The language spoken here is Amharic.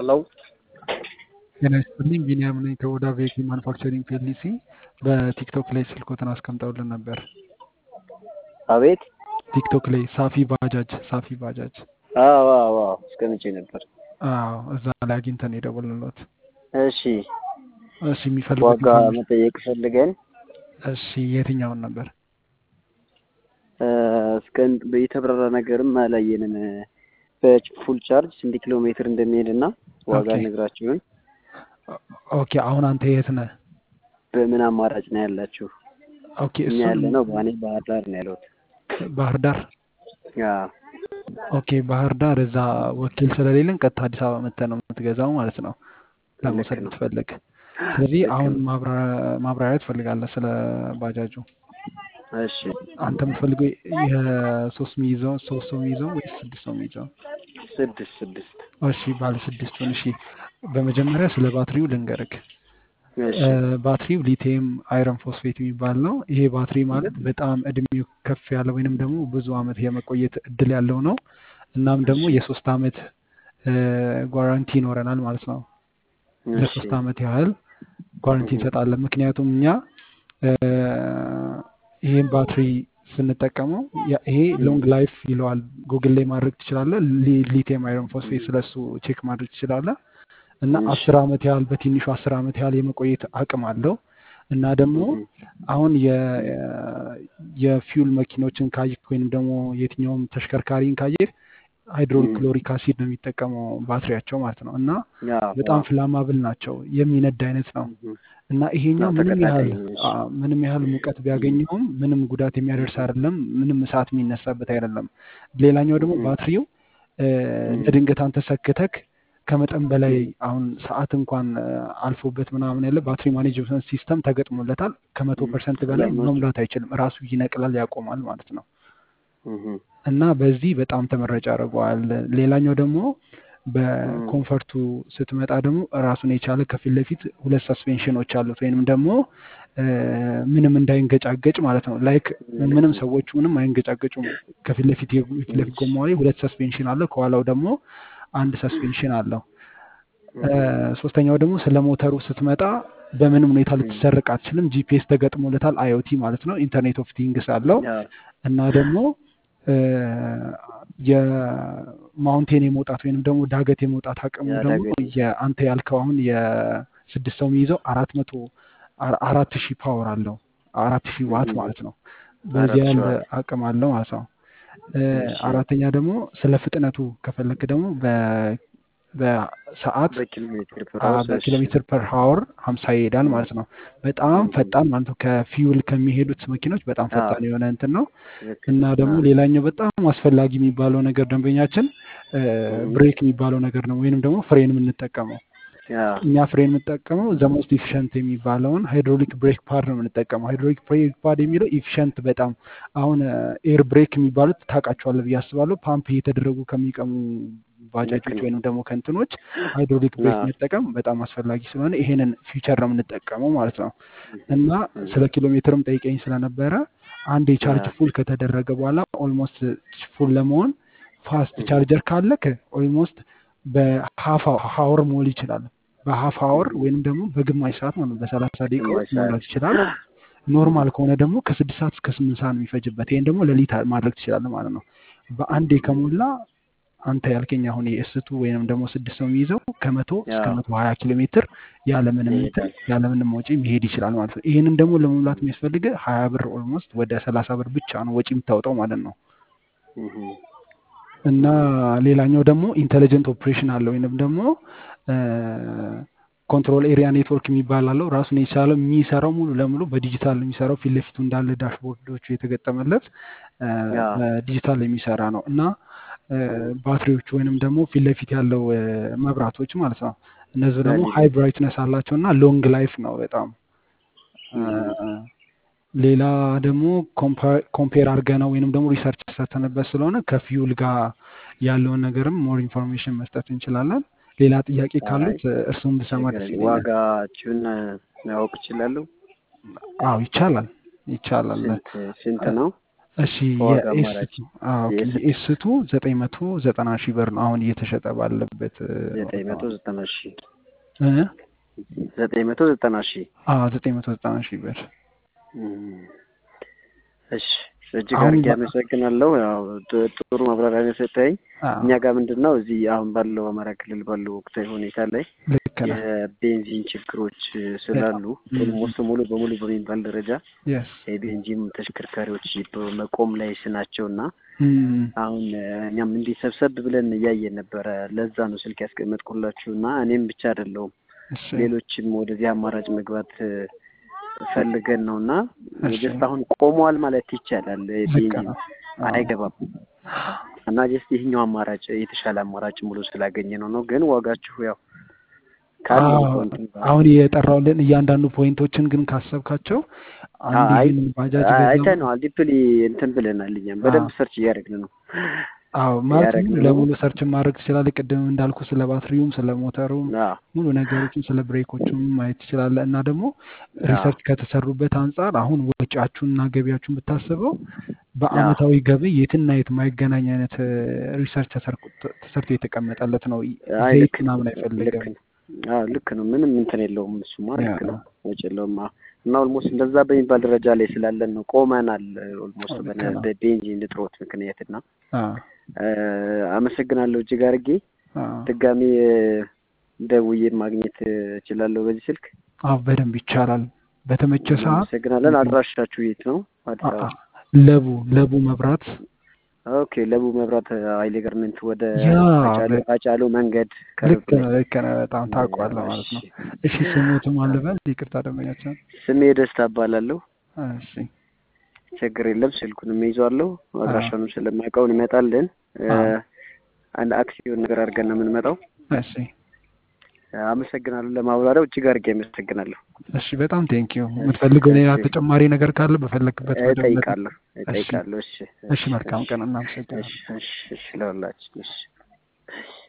ሄሎ ጤና ይስጥልኝ ቢኒያም ነኝ ከኦዳ ቬሂክል ማኑፋክቸሪንግ ፒኤልሲ በቲክቶክ ላይ ስልኮትን አስቀምጠውልን ነበር አቤት ቲክቶክ ላይ ሳፊ ባጃጅ ሳፊ ባጃጅ አዎ አዎ አዎ አስቀምጬ ነበር አዎ እዛ ላይ አግኝተን የደወልንሎት እሺ እሺ የሚፈልጉት ዋጋ መጠየቅ ፈልገን እሺ የትኛውን ነበር እስከ የተብራራ ነገርም አላየንም በፉል ቻርጅ ስንት ኪሎ ሜትር እንደሚሄድ እና ዋጋ ኦኬ። ነግራችሁን ኦኬ አሁን አንተ የት ነህ በምን አማራጭ ነው ያላችሁ ኦኬ እኛ እሱን ያለ ነው በእኔ ባህር ዳር ነው ያለሁት ባህር ዳር አዎ ኦኬ ባህር ዳር እዛ ወኪል ስለሌለን ቀጥታ አዲስ አበባ መጥተህ ነው የምትገዛው ማለት ነው ለመውሰድ ልክ ነው ብትፈልግ ስለዚህ ልክ አሁን ነው ማብራ- ማብራሪያ ትፈልጋለህ ስለ ባጃጁ እሺ አንተ የምትፈልገው የሶስት የሚይዘው ሶስት ሰው የሚይዘው ወይስ ስድስት ሰው የሚይዘው ስድስት ስድስት እሺ ባለ ስድስቱን እሺ በመጀመሪያ ስለ ባትሪው ልንገርክ እሺ እ፣ ባትሪው ሊቲየም አይረን ፎስፌት የሚባል ነው ይሄ ባትሪ ማለት በጣም እድሜው ከፍ ያለ ወይንም ደግሞ ብዙ አመት የመቆየት እድል ያለው ነው እናም ደግሞ እሺ የሶስት አመት ጓራንቲ ይኖረናል ማለት ነው እሺ ለሶስት አመት ያህል ጓረንቲ እህ፣ እንሰጣለን። ምክንያቱም እኛ እ፣ ይህን ባትሪ ስንጠቀመው ያ- ይሄ ሎንግ ላይፍ ይለዋል። ጉግል ላይ ማድረግ ትችላለህ። ሊቲየም አይረን ፎስፌት ስለሱ ቼክ ማድረግ ትችላለህ። እና እሺ አስር አመት ያህል በትንሹ አስር አመት ያህል የመቆየት አቅም አለው። እና ደግሞ እህ፣ አሁን የ- የፊውል መኪኖችን ካየህ ወይንም ደግሞ የትኛውም ተሽከርካሪን ካየህ ሃይድሮሊክ እህ፣ ክሎሪክ አሲድ ነው የሚጠቀመው ባትሪያቸው ማለት ነው እና አዎ በጣም አዎ ፍላማብል ናቸው። የሚነድ አይነት ነው እህ፣ እና ይሄኛው አዎ ምንም ያህል ተቀጣጣይ ነው እሺ አ፣ ምንም ያህል ሙቀት እህ፣ ቢያገኘውም ምንም ጉዳት የሚያደርስ አይደለም። ምንም እሳት የሚነሳበት አይደለም። ሌላኛው ደግሞ እህ፣ ባትሪው እ፣ እህ፣ ለድንገት አንተ ሰክተክ ከመጠን በላይ እህ፣ አሁን ሰዓት እንኳን እ፣ አልፎበት ምናምን ያለ ባትሪ ማኔጅመንት ሲስተም ተገጥሞለታል። ከመቶ እህ፣ ፐርሰንት በላይ ለሞት መሙላት አይችልም። ራሱ ይነቅላል፣ ያቆማል ማለት ነው። እህ፣ እና በዚህ በጣም ተመራጭ ያደርገዋል። ሌላኛው ደግሞ እህ፣ በኮንፈርቱ ስትመጣ ደግሞ ራሱን የቻለ ከፊት ለፊት ሁለት ሰስፔንሽኖች አሉት ወይንም ደግሞ እ፣ ምንም እንዳይንገጫገጭ ማለት ነው። ላይክ ልክ ምንም ነው ሰዎቹ ምንም አይንገጫገጩም። ከፊት ለፊት የፊት ለፊት እሺ ጎማው ላይ ሁለት ሰስፔንሽን አለው፣ ከኋላው ደግሞ አንድ ሰስፔንሽን አለው። እ፣ እህ፣ ሶስተኛው ደግሞ ስለ ሞተሩ ስትመጣ በምንም ሁኔታ እህ፣ ልትሰረቅ አትችልም። ጂፒኤስ ተገጥሞለታል። አይኦቲ ማለት ነው። ኢንተርኔት ኦፍ ቲንግስ አለው አዎ እና ደግሞ እ፣ የማውንቴን የመውጣት ወይንም ደግሞ ዳገት የመውጣት አቅሙ ደግሞ ያዳገት የአንተ ያልከው አሁን የስድስት ሰው የሚይዘው አራት መቶ አ- አራት ሺህ ፓወር አለው አራት ሺህ ዋት እህ፣ ማለት ነው። በዚህ አራት ያህል ሸዋት አቅም አለው ማለት ነው። እ፣ እሺ አራተኛ ደግሞ ስለ ፍጥነቱ ከፈለክ ደግሞ በ- በሰዓት በኪሎ ሜትር ፐር አ፣ ሀውስ እሺ በኪሎ ሜትር ፐር ሀወር ሀምሳ ይሄዳል እህ፣ ማለት ነው። በጣም እህ፣ ፈጣን ማለት ነው። ከፊውል ከሚሄዱት መኪኖች በጣም አዎ ፈጣን የሆነ እንትን ነው። ልክ እና ነው ደግሞ አዎ ሌላኛው በጣም አስፈላጊ የሚባለው ነገር ደንበኛችን እ፣ እህ፣ ብሬክ የሚባለው ነገር ነው ወይንም ደግሞ ፍሬን የምንጠቀመው አዎ እኛ ፍሬን የምንጠቀመው ዘ ሞስት ኢፊሸንት የሚባለውን ሃይድሮሊክ ብሬክ ፓድ ነው የምንጠቀመው። ሃይድሮሊክ ብሬክ ፓድ የሚለው ኢፊሸንት በጣም አሁን ኤር ብሬክ የሚባሉት ታውቃቸዋለህ ብዬ አስባለሁ። ፓምፕ እየተደረጉ ከሚቀሙ ልክ ባጃጆች ነው ወይንም ደግሞ ከእንትኖች ሃይድሮሊክ ብሬክ አዎ መጠቀም በጣም አስፈላጊ ስለሆነ ይሄንን ፊቸር ነው የምንጠቀመው ማለት ነው። እህ፣ እና እህ፣ ስለ ኪሎ ሜትርም ጠይቀኝ ስለነበረ አንድ የቻርጅ አዎ ፉል ከተደረገ በኋላ ኦልሞስት ፉል ለመሆን ፋስት እህ፣ ቻርጀር ካለክ ኦልሞስት በሀፍ ሀወር ሞል ይችላል። በሀፍ ሀወር እህ፣ ወይንም ደግሞ በግማሽ ሰዓት ማለት ነው በሰላሳ ደቂቃ ግማሽ ውስጥ ሰዓት መሙላት ይችላል። ኖርማል ከሆነ ደግሞ ከስድስት ሰዓት እስከ ስምንት ሰዓት ነው የሚፈጅበት። ይህን ደግሞ ሌሊት ማድረግ ትችላለህ ማለት ነው። በአንዴ እህ፣ ከሞላ አንተ ያልከኝ አሁን የእስቱ ወይንም ደግሞ ስድስት ሰው የሚይዘው ከመቶ እስከ አዎ መቶ ሀያ ኪሎ ሜትር ያለምንም እንትን ይሄዳል ያለምንም ወጪ መሄድ ይችላል ማለት ነው። ይህንን ደግሞ ለመሙላት የሚያስፈልግ ሀያ ብር ኦልሞስት ወደ ሰላሳ ብር ብቻ ነው ወጪ የምታወጣው ማለት ነው። እህ፣ እና ሌላኛው ደግሞ ኢንቴሊጀንት ኦፕሬሽን አለው ወይንም ደግሞ ኮንትሮል ኤሪያ ኔትወርክ የሚባል አለው። ራሱን የቻለ የሚሰራው ሙሉ ለሙሉ በዲጂታል ነው የሚሰራው። ፊት ለፊቱ እንዳለ ዳሽቦርዶቹ የተገጠመለት እ፣ አዎ በዲጂታል የሚሰራ ነው እና እ፣ እህ፣ ባትሪዎቹ ወይንም ደግሞ ፊት ለፊት ያለው እ፣ መብራቶች ማለት ነው። እነዚህ ደግሞ ኤልኢዲ ሃይ ብራይትነስ አላቸው እና ሎንግ ላይፍ ነው በጣም እ፣ እህ፣ ሌላ ደግሞ ኮምፔር አድርገ ነው ወይንም ደግሞ ሪሰርች ሰርተንበት ስለሆነ ከፊውል ጋር ያለውን ነገርም ሞር ኢንፎርሜሽን መስጠት እንችላለን። ሌላ ጥያቄ አይ ካሉት እርሱም ብሰማ ችግር ደስ የለም ይለኛል። ዋጋችሁን ማወቅ እችላለሁ አዎ ይቻላል ይቻላል። ስንት ስንት ነው እሺ ከዋጋ አማራጭ የኤስቱ አዎ ኦኬ የኤስቱ የኤስቱ ዘጠኝ መቶ ዘጠና ሺህ ብር ነው አሁን እየተሸጠ ባለበት እ፣ ዘጠኝ ዋጋ መቶ ማለት ዘጠና ሺህ እ? ዘጠኝ መቶ ዘጠና ሺህ አዎ ዘጠኝ መቶ ዘጠና ሺህ ብር እም፣ እሺ እጅግ አሁን አድርጌ በ- አመሰግናለሁ። ያው ጥ- ጥሩ ማብራሪያ ነው የሰጠኸኝ። አዎ እኛ ጋር ምንድን ነው እዚህ አሁን ባለው አማራ ክልል ባለው ወቅታዊ ሁኔታ ላይ ልክ ነህ የቤንዚን ችግሮች በጣም ስላሉ ኦልሞስት ሙሉ በሙሉ በሚባል ደረጃ የስ የቤንዚን ተሽከርካሪዎች በመቆም ላይ ስናቸው እና አሁን እኛም እንዲህ ሰብሰብ ብለን እያየን ነበረ። ለዛ ነው ስልክ ያስቀመጥኩላችሁ እና እኔም ብቻ አይደለሁም እሺ ሌሎችም ወደዚህ አማራጭ መግባት እ፣ ፈልገን ነው እና እሺ ጀስት አሁን ቆመዋል ማለት ይቻላል። ልክ ቤንዚን ነው አዎ አይገባም እና ጀስት ይህኛው አማራጭ የተሻለ አማራጭ ሙሉ ስላገኘ ነው ነው ግን ዋጋችሁ ያው ካለው አዎ እንትን ጋር አሁን የጠራውልን እያንዳንዱ ፖይንቶችን ግን ካሰብካቸው አንድ አይ ይህን ባጃጅ ገዛ አይተነዋል። ዲፕሊ እንትን ብለናል። እኛም አዎ በደንብ ሰርች እያደረግን ነው አዎ ማለት እያደረግን ነው። ለሙሉ ሰርች ማድረግ ትችላለህ። ቅድም እንዳልኩ ስለ ባትሪውም ስለ ሞተሩም አዎ ሙሉ ነገሮችን ስለ ብሬኮቹም ማየት ትችላለህ። እና ደግሞ አዎ ሪሰርች ከተሰሩበት አንጻር አሁን ወጪያችሁንና ገቢያችሁን ብታስበው አዎ በአመታዊ ገቢ የትና የት የማይገናኝ አይነት ሪሰርች ተሰርቶ የተቀመጠለት ነው። አይ ዘይት ልክ ነው ምናምን ልክ አይፈልግም። ነው። አዎ ልክ ነው። ምንም እንትን የለውም። እሱማ ያ ልክ ነው። ወጪ የለውም። አዎ እና ኦልሞስት እንደዛ በሚባል ደረጃ ላይ ስላለን ነው ቆመናል። ኦልሞስት ልክ በነ ነው። በቤንዚን እጥረት ምክንያት እና አዎ እ፣ አመሰግናለሁ እጅግ አድርጌ። አዎ ድጋሜ እ፣ ደውዬ ማግኘት እ፣ እችላለሁ በዚህ ስልክ። አዎ በደንብ ይቻላል። በተመቸ ሰዓት እናመሰግናለን። አድራሻችሁ የት ነው? አዲስ አ- አበባ። አ- ለቡ ለቡ መብራት ኦኬ። ለቡ መብራት ኃይሌ ገርመንት ወደ ያ አጫሉ በ- አጫሉ መንገድ ልክ ከርብ ላይ ነህ ልክ ነህ። በጣም ታውቋለህ ማለት እሺ ነው። እሺ ስሙትም አልበል ይቅርታ ደንበኛችን። ስሜ ደስታ እባላለሁ። እሺ ችግር የለም። ስልኩንም ይዟለሁ። አዎ አድራሻውንም ስለማውቀው እንመጣለን። እ፣ አዎ አንድ አክሲዮን ነገር አድርገን ነው የምንመጣው። እሺ አመሰግናለሁ። ለማብራሪያው እጅግ አድርጌ አመሰግናለሁ። እሺ በጣም ቴንኪዩ። እሺ የምትፈልገው ሌላ እሺ ተጨማሪ ነገር ካለ በፈለክበት መደወል እጠይቃለሁ እሺ እጠይቃለሁ። እሺ እሺ እሺ መልካም እሺ ቀን እሺ እናመሰግናለን። እሺ እሺ ለሁላችን እሺ